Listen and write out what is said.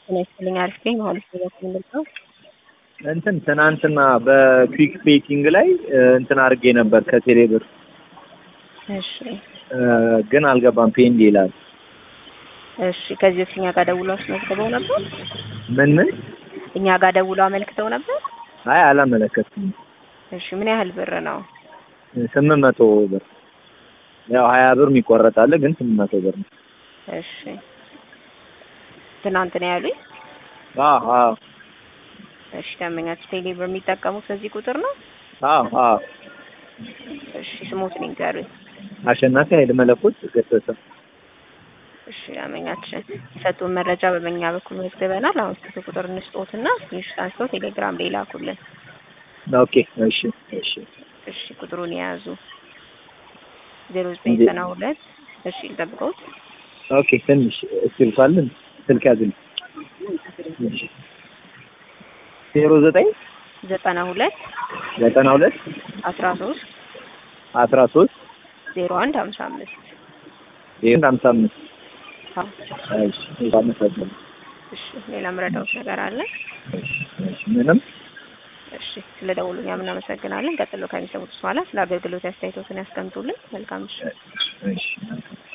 ጤና ይስጥልኝ። አሪፍ ነኝ። ማለት ነው ምንድን ነው? እንትን ትናንትና በኩዊክ ቤቲንግ ላይ እንትን አድርጌ ነበር ከቴሌ ብር እሺ ግን አልገባም ፔንድ ይላል። እሺ ከዚህ በፊት እኛ ጋር ደውለው አስመዝግበው ነበር? ምን ምን? እኛ ጋር ደውለው አመልክተው ነበር? አይ አላመለከትኩም። እሺ ምን ያህል ብር ነው? ስምንት መቶ ብር ያው ሀያ ብር የሚቆረጣለ ግን ስምንት መቶ ብር ነው። እሺ ትናንት ነው ያሉኝ? አዎ አዎ እሺ ደንበኛችሁ ቴሌ ብር የሚጠቀሙት በዚህ ቁጥር ነው? አዎ አዎ እሺ ስሞትን ይንገሩኝ። አሸናፊ ኃይለ መለኮት ገሰሰ። እሺ ደንበኛችን የሰጡን መረጃ በመኛ በኩል መዝግበናል። አሁን ስልክ ቁጥር እንስጦትና ስክሪንሾት አንስተው ቴሌግራም ላይ ላኩልን። ኦኬ እሺ እሺ እሺ ቁጥሩን የያዙ ዜሮ ዘጠኝ ዘጠና ሁለት እሺ ልጠብቀውት ኦኬ ትንሽ ስልክ አለን ስልክ ያዝልኝ። ዜሮ ዘጠኝ ዘጠና ሁለት ዘጠና ሁለት አስራ ሶስት አስራ ሶስት ዜሮ አንድ ሀምሳ አምስት ይህን ሀምሳ አምስት አዎ። እሺ አመሰግናለሁ። እሺ ሌላ ምረዳውት ነገር አለ? እሺ ምንም እሺ ስለ ደውሉኛ እናመሰግናለን። ቀጥሎ ከሚሰሙት በኋላ ስለ አገልግሎት አስተያየቶትን ያስቀምጡልን። መልካም ምሽት። እሺ